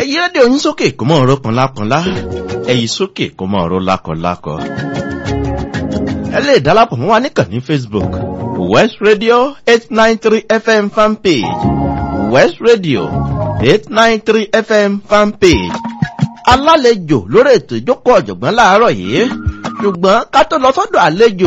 ẹ̀yí rédíò yín sókè kó mọ̀ ọ̀rọ̀ kanlákanlá ẹ̀yí sókè kó mọ̀ ọ̀rọ̀ lákọ̀lákọ. ẹ lè dálápọ̀ mọ́ wa níkànnì facebook west radio eight nine three fm fanpage west radio eight nine three fm fanpage alálejò lórí ètò ìjókòó ọ̀jọ̀gbọ́n láàárọ̀ yìí ṣùgbọ́n ká tó lọ sọ́dọ̀ àlejò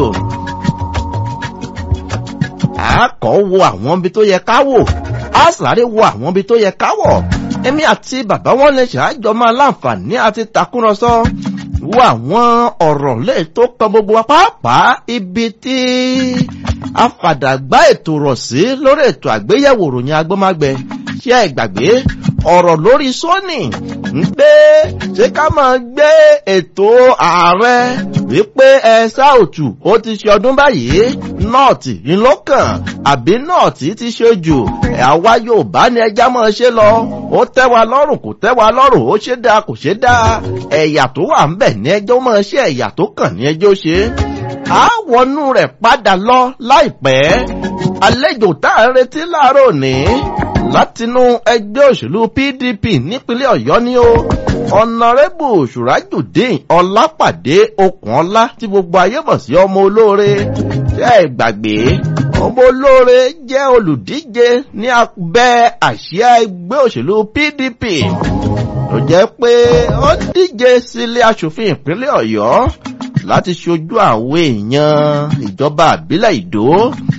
àákọ́ wo àwọn ibi tó yẹ ká wò á sáré wo àwọn ibi tó yẹ ká wọ̀ èmi àti bàbá wọn lè ṣàájọ máa láǹfààní àti takúrọ̀sọ wo àwọn ọ̀rọ̀ lè tó kan gbogbo wa pàápàá ibi tí afàdàgbà ètò rọ̀ sí lórí ètò àgbéyẹ̀wò ròyìn agbọ́mágbẹ ṣé ẹ gbàgbé ọ̀rọ̀ lórí sóní ń gbé ṣé ká máa gbé ètò ààrẹ wípé ẹ sáòtù ó ti ṣe ọdún báyìí nọ́ọ̀tì ńlọ́kàn àbí nọ́ọ̀tì ti ṣe jù àwa yorùbá ni ẹja máa ṣe lọ ó tẹ́ wa lọ́rùn kò tẹ́ wa lọ́rùn ó ṣe dáa kò ṣe dáa ẹ̀yà tó wà ń bẹ̀ ní ẹjọ́ máa ṣe ẹ̀yà tó kàn ní ẹjọ́ ṣe á wọnú rẹ̀ padà lọ láìpẹ́ àlejò tá à ń retí láàárọ̀ òní látinú ẹgbẹ́ òṣèlú pdp nípínlẹ̀ ọ̀yọ́ ni ó ọ̀nàrẹ́bù ṣùrájùdín ọlápàdé okùnọlá tí gbogbo ayé mọ̀ sí ọmọ olóore ṣe é gbàgbé ọmọ olóore jẹ́ olùdíje ní abẹ́ àsíá ẹgbẹ́ òṣèlú pdp tó jẹ́ pé ó díje sílé aṣòfin ìpínlẹ̀ ọ̀yọ́ láti ṣojú àwọn èèyàn ìjọba àbílẹ̀ ìdó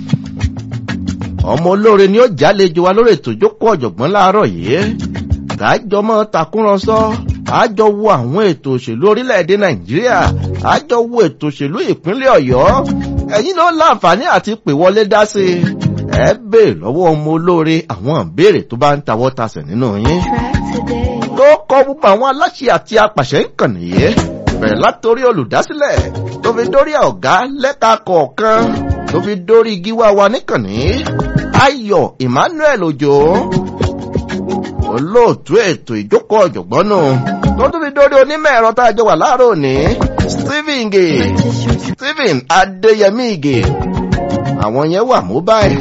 ọmọ olóore ni ó jálejò wa lórí ètò ìjókòó ọ̀jọ̀gbọ́n láàárọ̀ yìí kájọ mọ́ takúrọ̀sọ àjọ wo àwọn ètò òṣèlú orílẹ̀-èdè nàìjíríà àjọ wo ètò òṣèlú ìpínlẹ̀ ọ̀yọ́ ẹ̀yin ló láǹfààní àti pè wọlé dá sí i ẹ béèrè lọ́wọ́ ọmọ olóore àwọn ìbéèrè tó bá ń tawọ́ tasẹ̀ nínú yín tó kọ́ gbogbo àwọn aláṣẹ àti apàṣẹ ń kàn nìyí bẹ̀rẹ̀ látòrí olùdásílẹ̀ tó fi dórí ọ̀gá lẹ́ka kọ̀ọ̀kan tó fi dórí gíwá wa níkànnì ayọ̀ emmanuel ojo olóòtú ètò ìjókòó ọ̀jọ̀gbọ́n nù tó tún fi dórí onímọ̀ ẹ̀rọ tá a jọ wà láàárọ̀ òní stephen ige stephen adéyẹmí ige àwọn yẹn wà mobile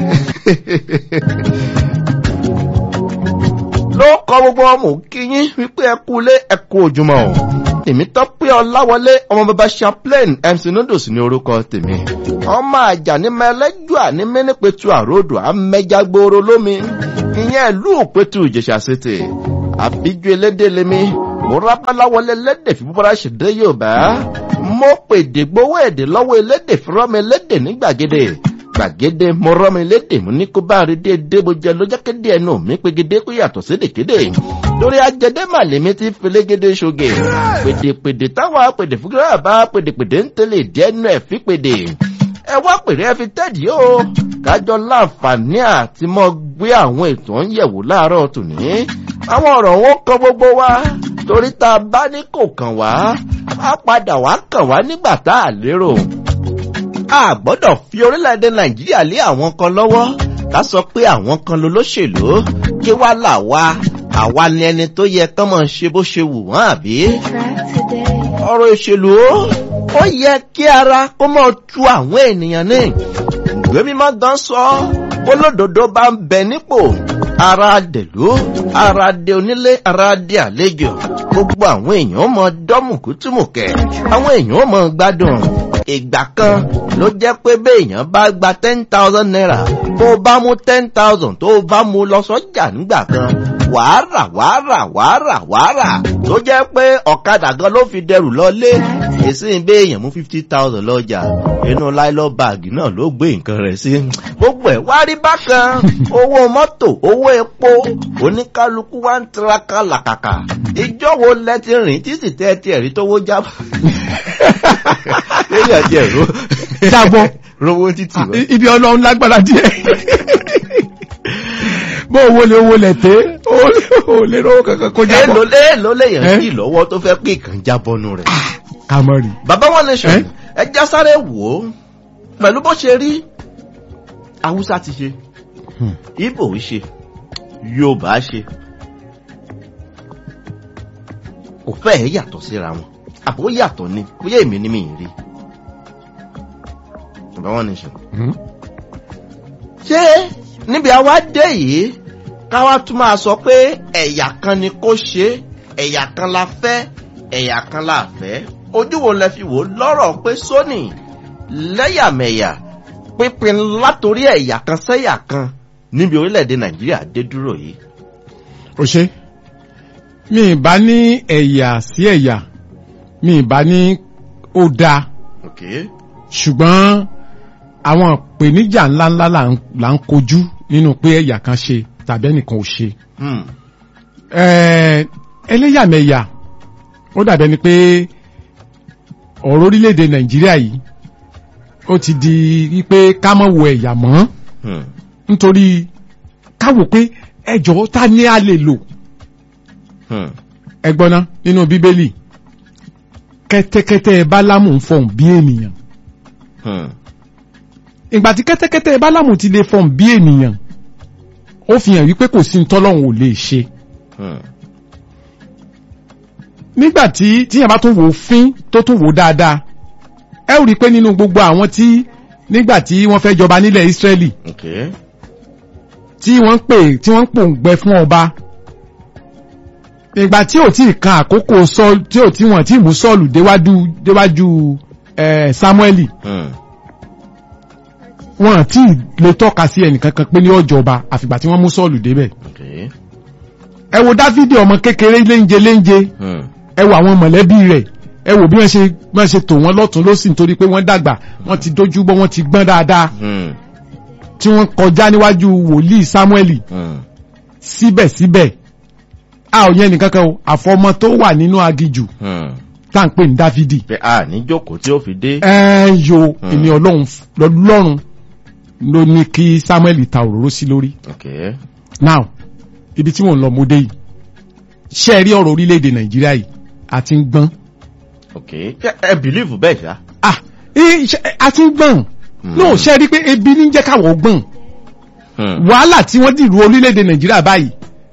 ló kọ gbogbo ọmọ kíyín wípé ẹ kú lé ẹ kú ojúmọ́ o èmi tọ́ pé ọláwọlé ọmọ bàbá chaplain mc noodles ní orúkọ tèmi ọmọ àjà ní mẹlẹ́jọ́ àní mẹ́nìpẹ̀tù àròdò àmẹ́jágbóró lómi ìyẹn ìlú òpẹ́tù ìjẹsà ṣètè àbíjú elédè lèmi mo rábáláwọlé lédè fi búburá ṣèdè yorùbá mo pèdè gbowó èdè lọ́wọ́ elédè fúnrọ́mi elédè ní gbàgede gbàgede mo rọ́mi lédè mo ní kó bá rí déédéé bó jẹ lójákédé ẹnu mi pégede kó yàtọ̀ sédèkéde lórí ajẹdẹ màlẹ́mí ti filégede ṣoge pèdèpèdè táwọn apèdè fúgírà bá pèdèpèdè ń tẹ̀lé dẹ́nu ẹ̀ fi pèdè ẹ wá pèrè ẹ fi tẹ́ẹ̀dì o kájọ láǹfààní àti mọ gbé àwọn ètò ń yẹ̀wò láàárọ̀ tòní àwọn ọ̀rọ̀ wọn kọ gbogbo wa torí tá a bá ní kò kàn wá á padà wá kàn wá nígbà tá a lérò a gbọ́dọ̀ fi orílẹ̀-èdè nàìjíríà lé àwọn kan lọ́wọ́ ká sọ pé àwọn kan ló lóṣèlú kí wá là wá àwa ni ẹni tó yẹ kán mọ̀ ṣe bó ṣe wù wọ́n àbí. ọ̀rọ̀ ìṣèlú ó yẹ kí ara kó mọ̀ tu àwọn ènìyàn ní. ìwé mímọ́ gan sọ olódodo bá ń bẹ nípò ara dèlú ara de onílé ara de àlejò gbogbo àwọn èèyàn mọ dọ́mùkútùmùkẹ́ àwọn èèyàn mọ gbádùn ìgbà kan ló jẹ́ pé béèyàn bá gba ten thousand naira tó o bá mú ten thousand tó o bá mú lọ sọ́jà nígbà kan wàá rà wàá rà wàá rà wàá rà tó jẹ́ pé ọ̀kadà gan ló fi dẹrù lọlé èsì béèyàn mú fifty thousand lọ́jà inú láìlọ́ báàgì náà ló gbé nǹkan rẹ̀ sí gbogbo ẹ̀ wá rí bákan owó mọ́tò owó epo oníkálukú wá ń tiraka làkàkà ìjọ wo lẹ ti rìn títí tẹ́ ti ẹ̀rí tówó jábọ̀ lórí àti ẹ̀rọ jábọ́ rówó títì wá. ibi ọlọ́run lágbára díẹ̀ bó owó lè owó lẹ̀ té ó lè rówó kankan kó jábọ́. èèlò èèlò lèèyàn sí lọ́wọ́ tó fẹ́ pé ìkàn jábọ́nu rẹ̀. kamari. bàbá wọn lè ṣe ẹja sáré wò ó pẹ̀lú bó ṣe rí haúsá ti ṣe ibo ṣe yorùbá ṣe kò fẹ́ẹ̀ yàtọ̀ síra wọn àbó yàtọ̀ ni bóyá èmi ni mi ì rí bàbá wọn ní ṣe. ṣé níbi àwa dé yìí káwá tún máa sọ pé ẹ̀yà kan ni kó ṣe ẹ̀yà kan la fẹ́ ẹ̀yà kan la fẹ́ ojú wo lẹ fi wò lọ́rọ̀ pé sóní lẹ́yàmẹ̀yà pínpín látòrí ẹ̀yà kan sẹ́yà kan níbi orílẹ̀-èdè nàìjíríà dé dúró yìí. ó ṣe mi ì bá ní ẹ̀yà sí ẹ̀yà mi ì bá ní ó dáa Okay. ṣùgbọ́n àwọn ìpèníjà ńláńlá là ń- là ń kojú nínú pé ẹ̀yà kan ṣe tàbí ẹnìkan ò ṣe. Hmm. Ẹ̀, ẹlẹ́yàmẹ̀yà ó dàbẹ́ ni pé ọ̀rọ̀ orílẹ̀-èdè nàìjíríà yìí ó ti di wípé ká mọ̀ wo ẹ̀yà mọ́ Hmm. nítorí ká wò pé ẹjọ́ ta ni a lè lò Hmm. ẹgbọ́ná nínú bíbélì kẹ́tẹ́kẹ́tẹ́ bálámù ń fọ̀hún bí ènìyàn Hmm. ìgbà tí kẹ́tẹ́kẹ́tẹ́ bálámù ti lè fọ̀hún bí ènìyàn ó fi hàn wípé kò sí ntọ́lọ́hún ò lè ṣe Hmm. nígbà tí tíyẹn bá tún wò ó fín tó tún wò ó dáadáa ẹ ó rí i pé nínú gbogbo àwọn tí nígbà tí wọ́n fẹ́ jọba nílẹ̀ Ísírẹ́lì Okay. tí wọ́n ń pè tí wọ́n ń pòǹgbẹ fún ọba ìgbà tí ò tí ì kan àkókò sọ́ọ̀lù tí ò tí wọ́n tí ì mú sọ́ọ̀lù déwájú déwájú ẹ̀ Sámúẹ́lì Hmm. wọn tí ì lè tọ́ka sí ẹnìkankan pé ní ọjọba àfìgbà tí wọ́n mú sọ́ọ̀lù débẹ̀ Okay. ẹ wo Dáfídì ọmọ kékeré léńje léńje Hmm. ẹ wo àwọn mọ̀lẹ́bí rẹ̀ ẹ wo bí wọ́n ṣe wọ́n ṣe tò wọ́n lọ́tún lọ́sì nítorí pé wọ́n dàgbà wọ́n ti dójú bọ́ wọ́n ti gbọ́n dáadáa Hmm. tí wọ́n kọjá níwájú wòlíì Sámúẹ́lì Hmm. síbẹ̀síbẹ̀ a ò yẹn nìkankan o àfọmọ tó wà nínú agijù Hmm. tá à ń pè ní Dáfídì pé a ní jókòó tí ó fi dé. ẹ yo Hmm. èmi ọlọ́run lọ́run ló ní kí Sámúẹ́lì ta òróró sí lórí Okay. now ibi tí mò ń lọ mo dé yìí ṣé ẹ rí ọ̀rọ̀ orílẹ̀-èdè Nàìjíríà yìí àti ń gbọ́n Okay. Ṣé ẹ bìlíìfù bẹ́ẹ̀ ṣá. ah ẹ ṣe- àti ń gbọ́n Hmm. no ṣé ẹ rí pé ebi ní jẹ́ káwọ̀ gbọ́n Hmm. wàhálà tí wọ́n dìrú orílẹ̀-èdè Nàìjíríà báyìí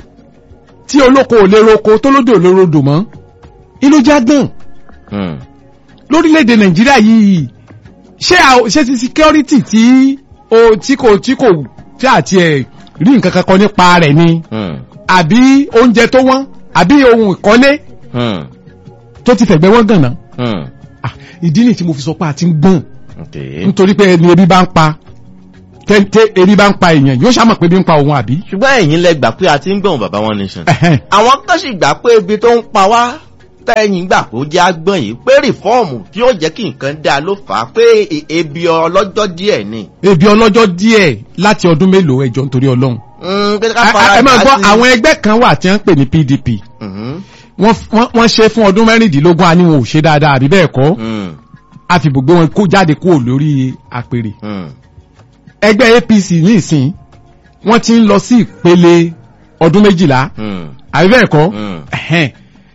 tí olóko ò lè roko tó lódò ò lè rodò mọ́ inú já gbọ́n Hmm. lórílẹ̀-èdè nàìjíríà yìí ṣé à- ṣé ti security tí o tí kò tí kò tí àti ẹ̀ rí nǹkan kan kan nípa rẹ̀ ni Hmm. àbí oúnjẹ tó wọ́n àbí ohun ìkọ́lé Hmm. tó ti fẹ̀gbẹ́ wọ́n gànà Hmm. Ah, ìdí nìyí tí mo fi sọ pé a ti ń gbọ́n Okay. nítorí pé ẹni ebi bá ń pa tẹ́ntẹ́ ebi bá ń pa èèyàn yóò ṣàmọ̀ pé ebi ń pa òun àbí. ṣùgbọ́n ẹ̀yin lẹ gbà pé a ti ń gbọ̀n bàbá wọn nation. Ẹ̀hẹ́n. àwọn kan sì gbà pé ibi tó ń pa wá tẹ́yìn gbà kó jẹ́ agbọ́n yìí pé rìfọ́ọ̀mù tí ó jẹ́ kí nǹkan dáa ló fà á pé e- ebi ọlọ́jọ́ díẹ̀ ni. ebi ọlọ́jọ́ díẹ̀ láti ọdún mélòó ẹjọ́ nítorí ọlọ́run. Mm, pé ká Ẹ- fara ẹ máa dà gbọ́ sí. àwọn ẹgbẹ́ kan wà tí wọ́n ń pè ní PDP Mhm. wọ́n wọ́n- wọ́n ṣe fún ọdún mẹ́rìndínlógún a ní wọn ò ṣe dáadáa àbí bẹ́ẹ̀ kọ́ Mm, a fi gbogbo wọn kó jáde kúrò lórí àpèrè mm, ẹgbẹ́ APC ní ìsìn wọ́n ti ń lọ sí ìpele ọdún méjìlá mm, àbí bẹ́ẹ̀ kọ́ mm. Ẹ̀hẹ́n.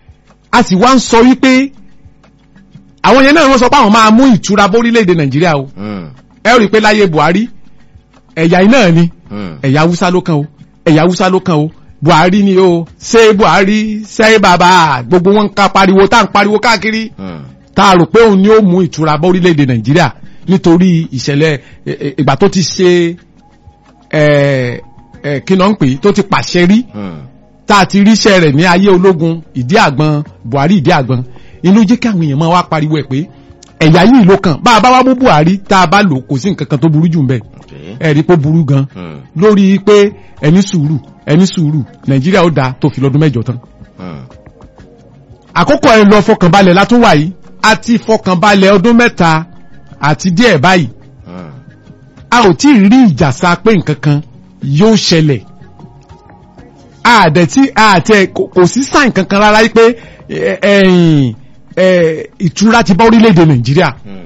a sì wá ń sọ wípé àwọn yẹn náà wọ́n sọ pé àwọn máa mú ìtura bórílẹ̀-èdè Nàìjíríà o Mm, ẹ rí i pé láyé Buhari ẹ̀yà iná ni mm, ẹ̀yà Haúsá ló kàn o ẹ̀yà Haúsá ló kàn o Buhari ni o ṣé Buhari ṣé bàbá gbogbo wọn ń ká pariwo tá à ń pariwo káàkiri mm, tá a rò pé òun ni ó mú ìtura bá orílẹ̀-èdè Nàìjíríà nítorí ìṣẹ̀lẹ̀ ẹ, ẹ, ìgbà tó ti ṣe ẹ ẹ kí náà ń pè é tó ti pàṣẹ rí mm. tá a ti ríṣẹ́ rẹ̀ ní ayé ológun ìdí àgbọn Buhari ìdí àgbọn inú jẹ́ kí àwọn èèyàn máa wá pariwo ẹ̀ pé ẹ̀yà yìí ló kàn bá a bá wá mú Buhari tá a bá lò kò sí nǹkan kan tó burú jù ń bẹ̀ Okay. ẹ̀ rí pé ó burú gan Mm, lórí pé ẹni sùúrù ẹni sùúrù Nàìjíríà ó dáa tó fi lọ́dún mẹ́jọ tán mm, àkókò ẹ lọ fọkànbalẹ̀ látún wà yìí a ti fọkànbalẹ̀ ọdún mẹ́ta àti díẹ̀ báyìí mm. a ò tí ì rí ìjàsá pé nǹkan kan yóò ṣẹlẹ̀ àdẹ̀ tí àtẹ kò kò sí sáìn kankan rárá yìí pé ẹ, ẹ̀yìn ẹ, ìtura ti bá orílẹ̀-èdè Nàìjíríà Mm,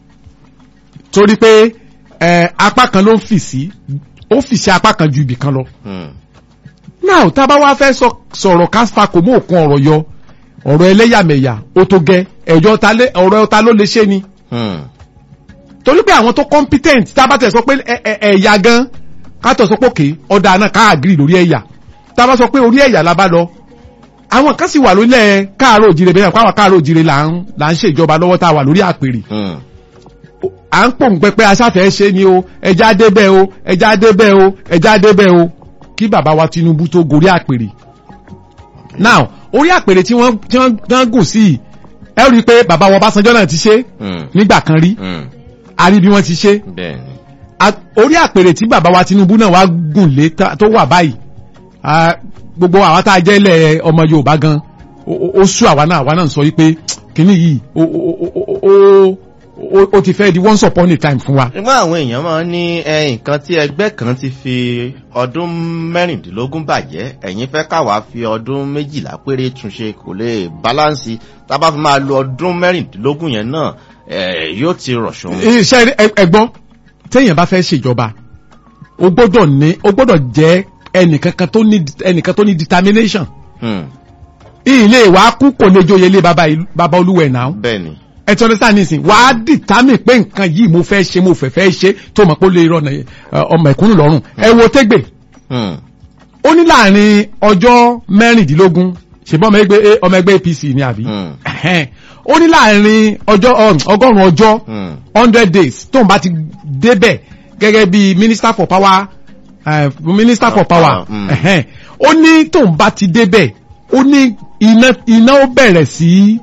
torí pé ẹ, apá kan ló ń fì sí ó fì sí apá kan ju ibì kan lọ mm, náà tá a bá wá fẹ́ sọ- sọ̀rọ̀ káfà kò mú òkun ọ̀rọ̀ yọ ọ̀rọ̀ ẹlẹ́yàmẹ̀yà ó tó gẹ́ ẹ̀jọ́ ta lé- ọ̀rọ̀ ta ló lè ṣe ni mm, torí pé àwọn tó competent tá a bá tẹ̀ sọ pé ẹ- ẹ- ẹ̀yà gan ká tọ̀ sọ pé òkè ọ̀dà náà ká agree lórí ẹ̀yà tá a bá sọ pé orí ẹ̀yà la bá lọ àwọn kan sì wà lórílẹ̀ káàárọ̀ òjìrè bẹ́ẹ̀ káwọn káàárọ̀ òjìrè là ń là ń ṣèjọba lọ́wọ́ tá a wà lórí àpèrè mm. à ń pòǹgbẹ pé aṣáfẹ́ ṣe ni o ẹja débẹ̀ o ẹja débẹ̀ o ẹja débẹ̀ o kí bàbá wa Tinubu tó gorí àpèrè now orí àpèrè tí wọ́n tí wọ́n tí wọ́n gùn sí yìí ẹ rí i pé bàbá wa Ọbásanjọ́ náà ti ṣe Hmm. nígbà kan rí Hmm. a rí bí wọ́n ti ṣe bẹ́ẹ̀ ni. A- orí àpèrè tí bàbá wa Tinubu náà wá gùn lé ta- tó wà báyìí a, gbogbo àwọn tá a jẹ́ ilẹ̀ ọmọ Yorùbá gan ó- ó ó sú àwa náà àwa náà ń sọ yìí pé kínní yìí ó- ó- ó- ó- ó- ó- ó ti fẹ́ di once upon a time fún wa. nígbà àwọn èèyàn máa ń ní ẹ, nǹkan tí ẹgbẹ́ kan ti fi ọdún mẹ́rìndínlógún bàjẹ́ ẹ̀yin fẹ́ káwa fi ọdún méjìlá péré túnṣe kò lè báláǹsì tá a bá fi máa lo ọdún mẹ́rìndínlógún yẹn náà ẹ, yóò ti rọ̀ṣùn. iṣẹ́ ẹgbọ́n téèyàn bá fẹ́ ṣèjọba o gbọ́dọ̀ ní o gbọ́dọ̀ jẹ́ ẹnìkankan tó ní ẹnìkan tó ní determination Hmm. ilé wa kú kò lè joyè ilé baba ìlú- baba olúwẹ̀ náà bẹ́ẹ̀ ni. ẹ ti understand nísìn wà á determine pé nǹkan yìí mo fẹ́ ṣe mo fẹ́ fẹ́ ṣe tó mọ̀ pé ó lè rọ ọ̀nà- ọmọ ẹ̀kúnnù lọ́rùn ẹ wo tẹ́gbẹ̀ Hmm. ó ní láàrin ọjọ́ mẹ́rìndínlógún ṣùgbọ́n ọmọ ẹgbẹ́ ọmọ ẹgbẹ́ APC ni àbí Hmm. Ẹ̀hẹ́n. ó ní láàrin ọjọ́ um, ọgọ́rùn-ún ọjọ́ Hmm. hundred days tóun bá ti débẹ̀ gẹ́gẹ́ bí minister for power uh, minister for power Mm. ẹ̀hẹ́n. ó ní tóun bá ti débẹ̀ ó ní iná iná ó bẹ̀rẹ̀ sí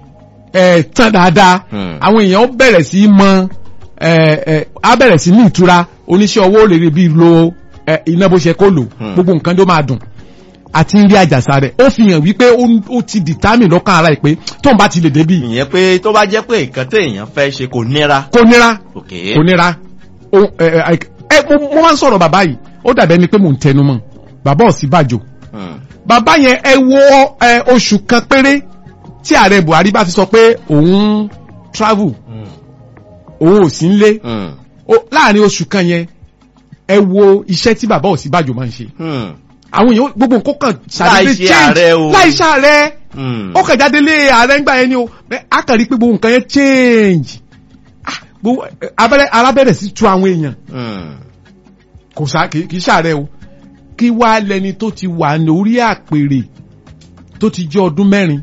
ẹ̀ tán dáadáa Mm. àwọn èèyàn ó bẹ̀rẹ̀ sí mọ ẹ̀ ẹ̀ á bẹ̀rẹ̀ sí ní ìtura oníṣẹ́ owó lè rí bí lo ẹ̀, iná bó ṣe kó lò Mm. gbogbo nǹkan tó máa dùn àti ń rí àjàsà rẹ̀ ó fi hàn wípé ó ó ti determine lọ́kàn ara ẹ̀ pé tóun bá ti lè débì ìyẹn pé tó bá jẹ́ pé nǹkan téèyàn fẹ́ ṣe kò nira. kò nira òkè. kò nira o ẹ ẹ ẹ mo mo máa ń sọ̀rọ̀ bàbá yìí ó dàbẹ́ ni pé mò ń tẹnu mọ́ bàbá Ọ̀ṣínbàjò Hmm. bàbá yẹn ẹ wo ẹ oṣù kan péré tí ààrẹ Buhari bá ti sọ pé òun travel Hmm. òun ò sí nílé Hmm. ó- láàrin oṣù kan yẹn ẹ wo iṣẹ́ tí bàbá Ọ̀ṣínbàjò máa ń ṣe Hmm. àwọn èèyàn gbogbo nǹkan kan Láì ṣe ààrẹ o. láì ṣe ààrẹ Hmm. ó kàn jáde lé ààrẹ ńgbà yẹn ni o bẹ́ẹ̀ á kàn rí pé gbogbo nǹkan yẹn change Ah, gbogbo ẹ, abẹ́rẹ́ arábẹ́rẹ́ sí tu àwọn èèyàn Hmm. kò sá kì í ṣàárẹ̀ o kí wá lẹni tó ti wà ní orí àpèrè tó ti jẹ́ ọdún mẹ́rin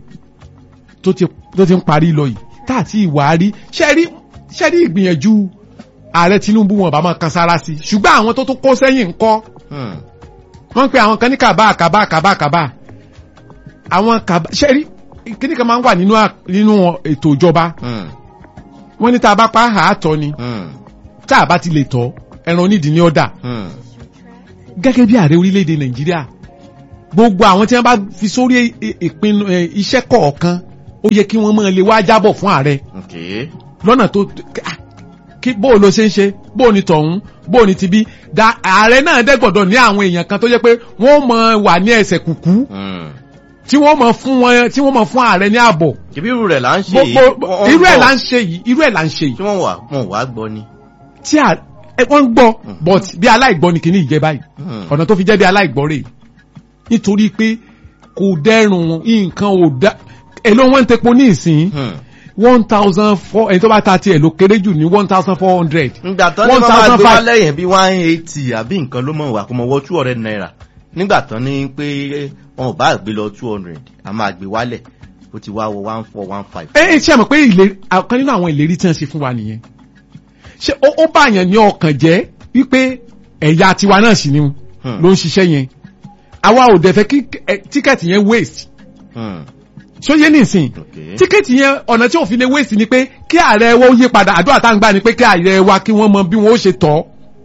tó ti tó ti ń parí lọ yìí tá àti ìwà rí ṣẹ́rí ṣẹ́rí ìgbìyànjú ààrẹ Tinubu wọn bá máa kan sára sí ṣùgbọ́n àwọn tó tún kó sẹ́yìn ńkọ́ Hmm. wọ́n ń pe àwọn kan ní kàbá kàbá kàbá kàbá àwọn kàbá ṣẹ́rí kíní kan máa ń wà nínú à- nínú ètò ìjọba Hmm. wọ́n ní tá a bá pa àátọ́ ni Hmm. tá a bá ti lè tọ́ ẹran onídìí ní ọ̀dà Hmm. gẹ́gẹ́ bí ààrẹ orílẹ̀-èdè nàìjíríà gbogbo àwọn tí wọ́n bá fi sórí i- ìpinnu ẹ, iṣẹ́ kọ̀ọ̀kan ó yẹ kí wọ́n máa lè wá jábọ̀ fún ààrẹ òkè. lọ́nà tó ah, kí bó o lo ṣe ń ṣe bó o ní tọ̀hún bó o ní tibí da ààrẹ náà dẹ́gbọ̀dọ̀ ní àwọn èèyàn kan tó jẹ́ pé wọ́n máa wà ní ẹsẹ̀ kùkú Hmm. tí wọ́n máa fún wọn tí wọ́n máa fún ààrẹ ní ààbọ̀ kìbí irú rẹ̀ là ń ṣe yìí. gbogbo Wọ́n- wọ́n irú ẹ̀ gbọ́. là ń ṣe yìí irú ẹ̀ là ń ṣe yìí tí wọ́n wà wọn wà gbọ́ ni. tí à ẹ wọ́n ń gbọ́ Mhm. but bí aláìgbọ́ ni kìíní ìjẹ́ báyìí Hmm. ọ̀nà tó fi jẹ́ bí aláìgbọ́ rèé nítorí pé kò dẹ́rùn nǹkan ò dá èló wọ́n ń tepo ní ìsìn Hmm. one thousand four ẹni tó bá ta tiẹ̀ ló kéré jù ní one thousand four hundred nígbà tán ní wọ́n máa gbé wá lẹ́yìn bí one eighty àbí nǹkan ló mọ̀ wá kó mọ̀ wọ́ two hundred naira nígbà tán ní pé wọn ò bá gbé lọ two hundred a máa gbé wálẹ̀ ó ti wá wọ one four one five. ẹ ẹ ṣe mọ̀ pé ìlérí ọ̀kan nínú àwọn ìlérí tí wọ́n ṣe fún wa nìyẹn ṣé ó ó báyàn ní ọkàn jẹ́ wípé ẹ̀yà tiwa náà sì ni Hmm. ló ń ṣiṣẹ́ yẹn àwa ò dẹ̀ fẹ́ kí ẹ, tíkẹ́ẹ̀tì yẹn waste Hmm. ṣó yé nìsín Okay. tíkẹ́ẹ̀tì yẹn ọ̀nà tí òfin lè waste ni pé kí ààrẹ wa ó yí padà àdúrà tá à ń gbà ni pé kí ààrẹ wa kí wọ́n mọ bí wọ́n ó ṣe tọ́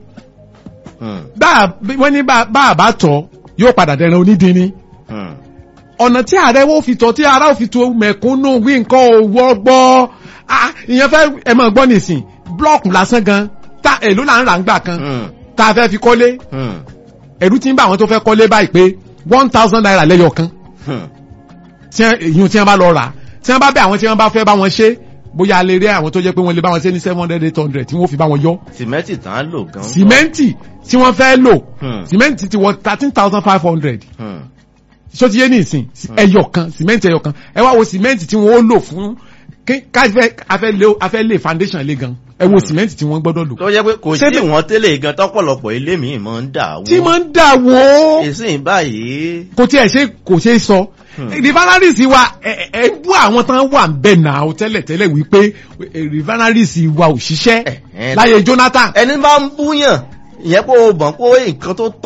Hmm. bá a- bí- wọ́n ní bá bá a bá tọ́ yóò padà dẹran onídìíní Hmm. ọ̀nà tí ààrẹ wo fi tọ́ tí ara ò fi tó mẹ̀kúnnù wí nǹkan ò wọ́gbọ́ ah ìyẹn fẹ́ ẹ máa gbọ́ nìsín blọ́ọ̀kù lásán gan ta èló là ń rà ń gbà kan Hmm. tá a fẹ́ fi kọ́lé Hmm. ẹ̀rú ti ń bá àwọn tó fẹ́ kọ́lé báyìí pé one thousand naira lẹ́yọ̀ kan Hmm. tí wọ́n- èyí tí wọ́n bá lọ rà tí wọ́n bá bẹ àwọn tí wọ́n bá fẹ́ bá wọn ṣe bóyá a lè rí àwọn tó jẹ́ pé wọ́n lè bá wọn ṣe ní seven hundred eight hundred tí wọ́n fi bá wọn yọ sìmẹ́ntì tán á lò gan. sìmẹ́ǹtì tí wọ́n fẹ́ lò Hmm. sìmẹ́ǹtì ti wọ thirteen thousand five hundred Hmm. ṣó ti yé ní ìsìn ẹyọ kan sìmẹ́ǹtì ẹyọ kan ẹ wá wo sìmẹ́ǹtì tí wọ́n ó lò fún kí- káfẹ́ afẹ́ lé afẹ́ lé foundation lé gan ẹ wo sìmẹ́ǹtì tí wọ́n gbọ́dọ̀ lò tó jẹ́ pé kò Ṣé sí bí- ìwọ̀n tẹ́lẹ̀ gan tọ́pọ̀lọpọ̀ ilé mi máa ń dà wó. tí máa ń dà wó èsì báyìí. kò tí ẹ ṣe kò ṣe é sọ Hmm. refineries wa ẹ ẹ bú àwọn tán wà ń bẹ náà ó tẹ́lẹ̀ tẹ́lẹ̀ wípé eh, refineries wa ò ṣiṣẹ́ Eh, eh. láyé Jonathan ẹni bá ń búyàn ìyẹn pé o bọ̀ pé nǹkan tó tọ́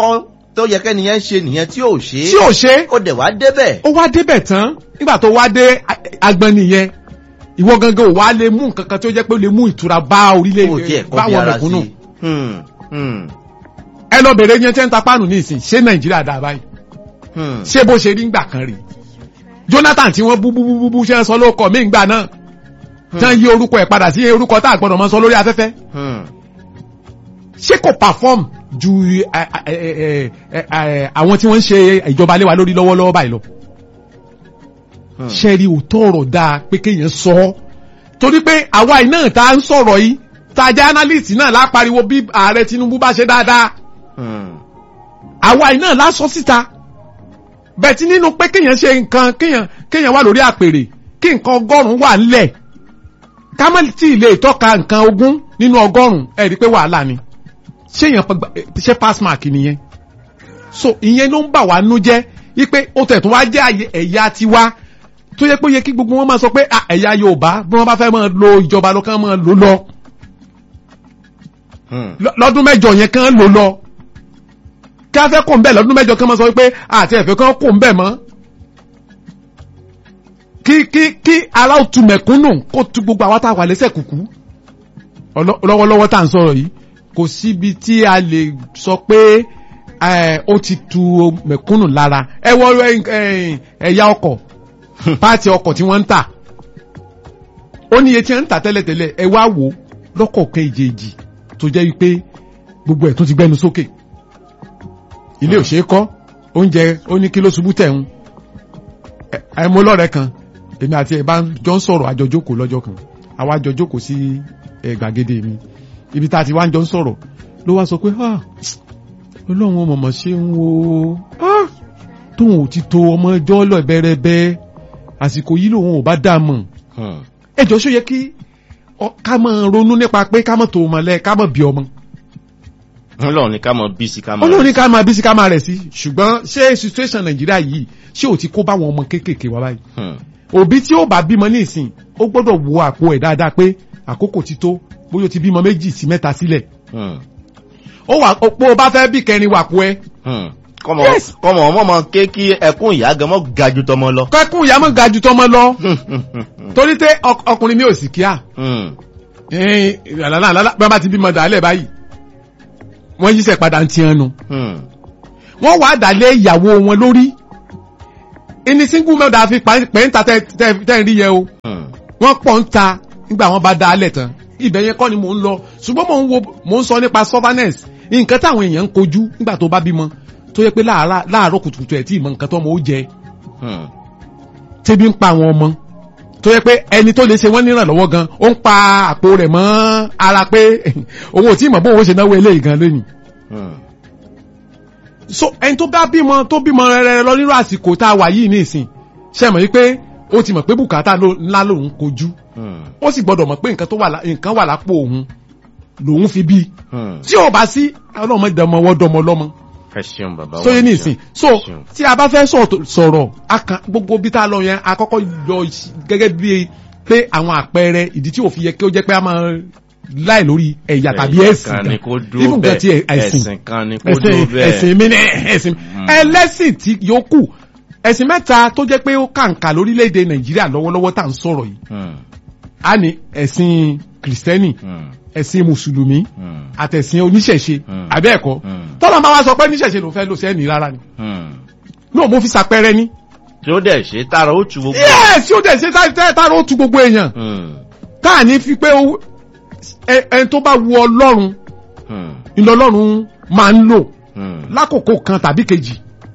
tó yẹ kẹ́niyẹn ṣe nìyẹn tí ò ṣe tí ò ṣe ó dẹ̀ wá débẹ̀. ó wá débẹ̀ tán nígbà tó wá dé agbọn nìyẹn ìwọ gangan ò wá lè mú nǹkan kan tó jẹ́ pé ó lè mú ìtura bá kó tiẹ̀ orílẹ̀ kọ́ bí báwọn ara mẹ̀kúnnù sí. Hmm, hmm, ẹ lọ bèrè yẹn tẹ́ ń ta páànù ní ìsìn ṣé nàìjíríà dà báyìí hmm. ṣé bó ṣe rí ngbà kan rí jonathan tí wọ́n bú bú bú bú bú ṣe ń sọ lóko mí ngbà náà tán yí orúkọ ẹ̀ padà sí orúkọ tá a gbọ́dọ̀ mọ́ sọ lórí afẹ́fẹ́ Hmm. ṣé kò perform ju ẹ, ẹ, ẹ, ẹ, ẹ, àwọn tí wọ́n ń ṣe ìjọba lé wa lórí lọ́wọ́lọ́wọ́ báyìí lọ Hmm. ṣe rí òótọ́ ọ̀rọ̀ dáa pé kéèyàn sọ ọ́ torí pé àwa yìí náà tá a ń sọ̀rọ̀ yìí tá a jẹ́ analyst náà lápariwo bí ààrẹ Tinubu bá ṣe dáadáa Hmm. àwa yìí náà lásọ síta bẹ́ẹ̀ tí nínú pé kéèyàn ṣe nǹkan kéèyàn kéèyàn wà lórí àpèrè kí nǹkan ọgọ́rùn-ún wà ńlẹ̀ ká má tí ì lè tọ́ka nǹkan ogún nínú ọgọ́rùn-ún ẹ̀ rí i pé wàhálà ni ṣé èèyàn pa- gba- ṣé pass mark nìyẹn so ìyẹn ló ń bà wá nú jẹ́ wípé ó tẹ̀ tún wá jẹ́ àyè- ẹ̀yà tiwa tó yẹ pé ó yẹ kí gbogbo wọn máa sọ pé "Ah, ẹ̀yà Yorùbá bí wọ́n bá fẹ́ máa lo ìjọba lọ kán máa lò lọ Hmm. lọ- lọ́dún mẹ́jọ yẹn kán lò lọ kí a fẹ́ kó ń bẹ̀ lọ́dún mẹ́jọ kán máa sọ pé àti ẹ̀fẹ́ kán kó ń bẹ̀ mọ́ kí kí kí ara ó tu mẹ̀kúnnù kó tu gbogbo àwọn tá a wà lẹ́sẹ̀ kùkú Ọlọ́- lọ́wọ́lọ́wọ́ tá à ń sọ̀rọ̀ yìí kò síbi tí a lè sọ pé ẹ, ó ti tu mẹ̀kúnnù lára ẹ wọ ẹ, ẹ, ẹ̀yà ọkọ̀ páàtì ọkọ̀ tí wọ́n ń tà ó ní iye tí wọ́n ń tà tẹ́lẹ̀tẹ́lẹ̀ ẹ wá wò ó lọ́kọ̀ọ̀kan ìjèjì tó jẹ́ wípé gbogbo ẹ̀ tó ti gbẹnu sókè ilé ò ṣeé kọ́ oúnjẹ ó ní kí ló ṣubú tẹ̀ ń ẹ mú lọ́rẹ̀ kan èmi àti ẹ̀ bá ń jọ ń sọ̀rọ̀ àjọ jókòó lọ́jọ́ kan àwa jọ jókòó sí ẹ̀ gbàgede mi ibi tá a ti wá ń jọ ń sọ̀rọ̀ ló wá sọ pé ah ọlọ́run mọ̀mọ́ ṣe ń wo ah tóun ò ti to ọmọ ẹjọ́ lọ bẹ́rẹ́bẹ́ àsìkò yìí lòun ò bá dà mọ̀ Hmm. ẹjọ́ ṣó yẹ kí ọ- ká máa ronú nípa pé ká mọ̀ tó ọmọ lẹ ká mọ̀ bí ọmọ Ọlọ́run ní ká mọ bí sí ká mọ. olórí ká máa bí sí ká máa rẹ̀ sí ṣùgbọ́n ṣé situation nàìjíríà yìí ṣé ò ti kó báwọn ọmọ kéékèèké wá báyìí Hmm. òbí tí ó bá bímọ ní ìsìn ó gbọ́dọ̀ wo àpò ẹ̀ dáadáa pé àkókò ti tó bóyá o ti bímọ méjì sí mẹ́ta sílẹ̀ Hmm. ó wà pé o bá fẹ́ bí kẹrin wà pò ẹ Hmm. kọ́mọ Yes. kọ́mọ ọmọ mọ ké kí ẹkún ìyá gan mọ́ ga ju tọmọ lọ. kẹ́kùn ìyá mọ̀ ga ju tọmọ lọ Hmm, hmm, hmm, hmm. torí tẹ ọk- ọkùnrin mi ò sì kíá Hmm. àlàlà àlàlà bí wọ́n bá ti bímọ dàálẹ̀ báyìí wọ́n yíṣẹ́ padà ń tiẹ̀ nu Hmm. wọ́n wàá dàlẹ́ ìyàwó wọn lórí ẹni single mother fi pẹ́ńtà tẹ́ ń rí yẹ o Hmm. wọ́n pọ̀ ń ta nígbà wọ́n bá dálẹ̀ tán ibẹ̀ yẹn kọ́ ni mò ń lọ ṣùgbọ́n mò ń wo mò ń sọ nípa stubbornness nǹkan táwọn èèyàn ń kojú nígbà tó bá bímọ tó yẹ pé láàárọ̀ láàárọ̀ kùtùkùtù ẹ̀ tí ì mọ nǹkan tó ọmọ ó jẹ Hmm. tẹ́bí ń pa àwọn ọmọ tó yẹ pé ẹni tó lè ṣe wọ́n nírànlọ́wọ́ gan ó ń pa àpò rẹ̀ mọ́ ara pé òun ò tí ì mọ̀ bóun ó ṣe náwó eléyìí gan lónìí Hmm. so ẹni tó bá bímọ tó bímọ rẹrẹ lọ nírú àsìkò tá a wà yìí nísìn ṣe mọ̀ wípé ó ti mọ̀ pé bùkátà ló- ńlá lòun kojú Hmm. ó sì gbọ́dọ̀ mọ̀ pé nǹkan tó wà lá- nǹkan wà lápò òun lòun fi bí Hmm. tí ò bá sí ọlọ́mọ ìdánmọ wọ́n dọmọ lọ́mọ ẹ ṣeun bàbá wa. sóyè ní ìsìn so ṣeun. tí a bá fẹ́ sọ̀tò- sọ̀rọ̀ a kan gbogbo bí tá a lọ yẹn a kọ́kọ́ lọ sí- gẹ́gẹ́ bí pé àwọn àpẹẹrẹ ìdí tí ò fi yẹ kí ó jẹ́ pé a máa láì lórí ẹ̀yà tàbí ẹ̀sìn kan ni kó dúró even gan ti bẹ́ẹ̀ ẹ̀sìn ẹ̀sìn kan ni kó ẹ̀sìn dúró bẹ́ẹ̀. ẹ̀sìn mi ní ẹ̀sìn ẹlẹ́sìn tí yòókù ẹ̀sìn mẹ́ta tó jẹ́ pé ó kàǹkà lórílẹ̀‐èdè nàìjíríà lọ́wọ́lọ́wọ́ tá à ń sọ̀rọ̀ yìí Hmm. a ní ẹ̀sìn kìrìsìtẹ́nì Hmm. ẹ̀sìn mùsùlùmí Hmm. àtẹ̀sìn oníṣẹ̀ṣe Mm. àbẹ́ẹ̀kọ́ Mm. tọ́lá máa wá sọ pé níṣẹ̀ṣe ló fẹ́ lò sẹ́ni rárá ni Hmm. náà mo fi ṣàpẹẹrẹ ní. tí ó dẹ̀ ṣe tára ó tu gbogbo. yẹ́ẹ̀ tí ó dẹ̀ ṣe tára ó tu gbogbo èèyàn Hmm. táà ní fi pé ó- ẹ- ẹni tó bá wu ọlọ́run Hmm. ìlọ ọlọ́run máa ń lò Hmm. lákòókò kan tàbí kejì.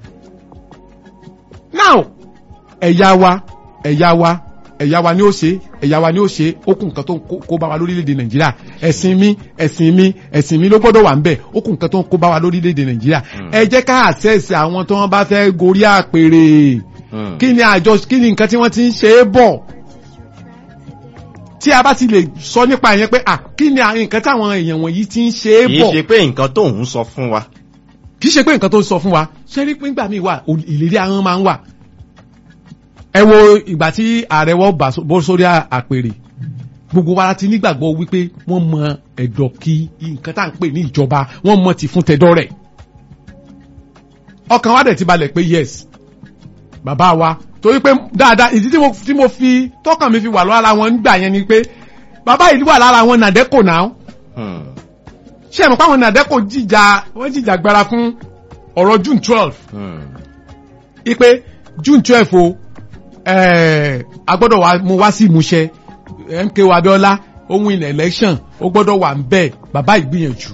now ẹ̀yà wa ẹ̀yà wa ẹ̀yà wa ni ó ṣe ẹ̀yà wa ni ó ṣe ó kù nǹkan tó ń kó- kó bá wa lórílẹ̀‐èdè nàìjíríà ẹ̀sìn mi ẹ̀sìn mi ẹ̀sìn mi ló gbọ́dọ̀ wà ń bẹ̀ ó kù nǹkan tó ń kó bá wa lórílẹ̀‐èdè nàìjíríà ẹ jẹ́ ká àṣẹ́sì àwọn tó wọ́n bá fẹ́ gorí àpèrè Hmm. kí ni àjọ kí ni nǹkan tí wọ́n ti ń ṣe é bọ̀ tí a bá ti lè sọ nípa ìyẹn pé à kí ni àwọn nǹkan táwọn èèyàn wọ̀nyí ti ń ṣe é kì í bọ̀ ṣe pé nǹkan tó ń sọ fún wa. kì í ṣe pé nǹkan tó ń sọ fún wa ṣé rí pé nígbà míì wà ò- ìlérí ahọ́n máa ń wà ẹ wo ìgbà tí ààrẹ wọ́n bà só- bọ́ sórí à- àpèrè gbogbo wa ti nígbàgbọ́ wípé wọ́n mọ ẹ̀dọ̀ kí nǹkan tá à ń pè ní ìjọba wọ́n mọ ti fún tẹ̀dọ̀ rẹ̀ ọkàn wa dẹ̀ ti balẹ̀ pé yes bàbá wa torí pé dáadáa ìdí tí mo tí mo fi tọkàn mi fi wà lára wọn nígbà yẹn ni pé bàbá yìí wà lára wọn nàdẹ́kò náà Hmm. ṣé ẹ̀ mọ̀ pé àwọn nàdẹ́kò jìjà wọ́n jìjà gbára fún ọ̀rọ̀ June twelve Hmm. ipe June twelve o eh, a gbọ́dọ̀ wá mú wá sí ìmúṣẹ MKO Abiola ohun in election ó gbọ́dọ̀ wà ń bẹ̀ bàbá ìgbìyànjú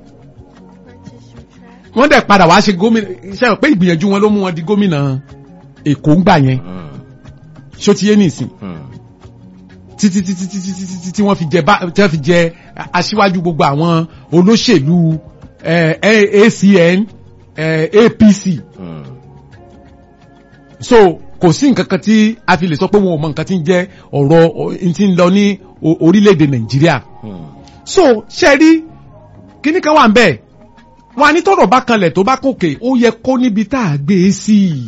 wọ́n dẹ̀ padà wá ṣe gómìnà ṣe é pé ìgbìyànjú wọn ló mú wọn di gómìnà Èkó ń gbà yẹn Hmm. ṣó ti yé nìsín Hmm. títí títí títí títí tí wọ́n fi jẹ bá tí wọ́n fi jẹ aṣíwájú gbogbo àwọn olóṣèlú eh, ACN eh, APC Hmm. so kò sí nǹkan kan tí a fi lè sọ pé wọn ò mọ nǹkan tí ń jẹ́ ọ̀rọ̀ ọ- tí ń lọ ní o- orílẹ̀-èdè Nàìjíríà Hmm. so ṣe rí kíní kan wà ń bẹ̀ wọn a ní tọrọ bá kanlẹ̀ tó bá kòkè ó yẹ kó níbi tá a gbé e sí i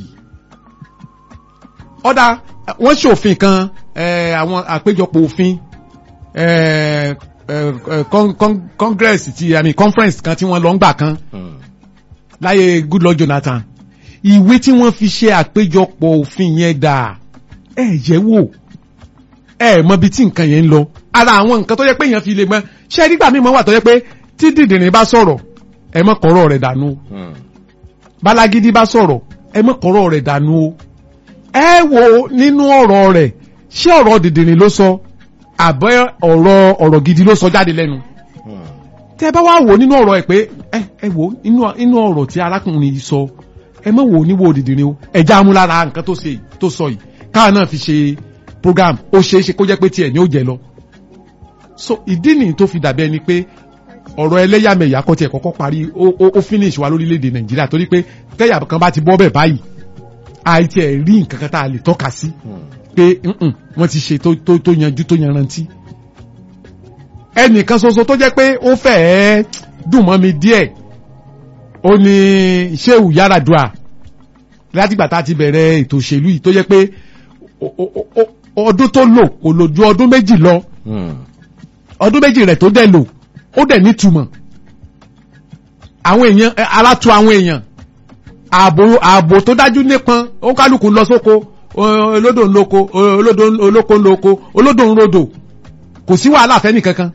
ọ̀dà wọ́n ṣòfin kan eh, àwọn àpéjọpọ̀ òfin eh, eh, eh, con- con- congress ti I mean conference kan tí wọ́n lọ ń gbà kan Hmm. láyé Goodluck Jonathan ìwé tí wọ́n fi ṣe àpéjọpọ̀ òfin yẹn dà ẹ yẹ̀ wò ẹ mọ bí tí nǹkan yẹn ń lọ ara àwọn nǹkan tó yẹ pé èèyàn fi lè mọ ṣé nígbà mímọ wà tó yẹ pé tí dìndìnrín bá sọ̀rọ̀ ẹ mọ kọ̀rọ̀ rẹ̀ dànù o Hmm. balagidi bá sọ̀rọ̀ ẹ mọ kọ̀rọ̀ rẹ̀ dànù o ẹ wo nínú ọ̀rọ̀ rẹ̀ ṣé ọ̀rọ̀ dìndìnrín ló sọ àbẹ́ ọ̀rọ̀ ọ̀rọ̀ gidi ló sọ jáde lẹ́nu Hmm. tẹ bá wá wò nínú ọ̀rọ̀ ẹ̀ pé ẹ ẹ wò inú inú ọ̀rọ̀ tí arákùnrin yìí sọ ẹ má wò níwò òdìdí ni o ẹja amúlára nǹkan tó ṣe yìí- tó sọ yìí káà náà fi ṣe program ó ṣeé ṣe kó jẹ́ pé tiẹ̀ ní ó jẹ lọ. so ìdí nìyí tó fi dàbí ẹni pé ọ̀rọ̀ ẹlẹ́yàmẹ̀yà kọ́ tiẹ̀ kọ́kọ́ parí ó ó ó finish wa lórílẹ̀‐èdè nàìjíríà torí pé tẹ́yà kan bá ti bọ́ bẹ̀ báyìí àìtí ẹ̀ rí nǹkan kan tá a lè tọ́ka sí Hmm. pé mm-mm, wọ́n ti ṣe tó tó tó yanjú tó yanrantí. ẹnìkan ṣoṣo tó jẹ́ pé ó fẹ́ẹ́ dùn mọ́ mi díẹ̀ ó ní Shehu Yaradua látìgbà tá a ti bẹ̀rẹ̀ ètò òṣèlú yìí tó jẹ́ pé o- o- o- ọdún tó lò kò lò ju ọdún méjì lọ Hmm. ọdún méjì rẹ̀ tó dẹ̀ lò ó dẹ̀ nítumọ̀ àwọn èèyàn ẹ, ara tu àwọn èèyàn ààbò ààbò tó dájú nípọn ó kálukú lọ sóko o- olódò ń lóko o- olódò ń- olóko ń lóko olódò ń rodò kò sí wàhálà fẹ́ni kankan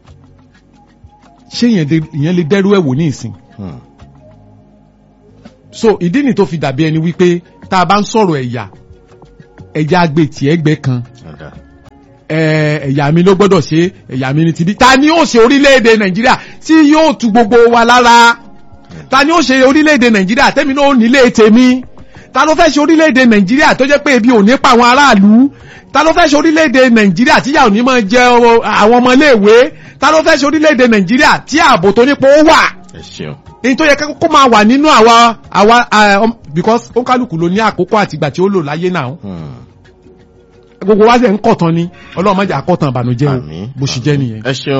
ṣé ìyẹn de- ìyẹn lè dẹ́rú ẹ̀ wò ní ìsìn Hmm. so ìdí ni tó fi dàbí ẹni wípé tá a bá ń sọ̀rọ̀ ẹ̀yà ẹ̀yà agbètì ẹgbẹ́ kan Ọ̀dà. ẹ, ẹ̀yà mi ló gbọ́dọ̀ ṣe ẹ̀yà mi ni ti bí ta ni ó ṣe orílẹ̀-èdè nàìjíríà tí yóò tu gbogbo wa lára ta ni ó ṣe orílẹ̀-èdè nàìjíríà tẹ́mi náà ó nílé tèmi ta ló fẹ́ ṣe orílẹ̀-èdè nàìjíríà tó jẹ́ pé ebi ò ní pa àwọn aráàlú ta ló fẹ́ ṣe orílẹ̀-èdè nàìjíríà tí yà ò ní máa jẹ ọ- àwọn ọmọléèwé ta ló fẹ́ ṣe orílẹ̀-èdè nàìjíríà tí ààbò tó nípo ó wà Ẹ ṣeun. èyí tó yẹ kó máa wà nínú àwa àwa ah, um, because ó kálukú ló ní àkókò àtìgbà tí ó lò láyé náà Hmm. gbogbo wa ṣe ń kọ̀tàn ni ọlọ́run má jẹ́ àkọ́tàn ìbànújẹ́ o Àmín. bó ṣe jẹ́ nìyẹn. Ẹ ṣeun.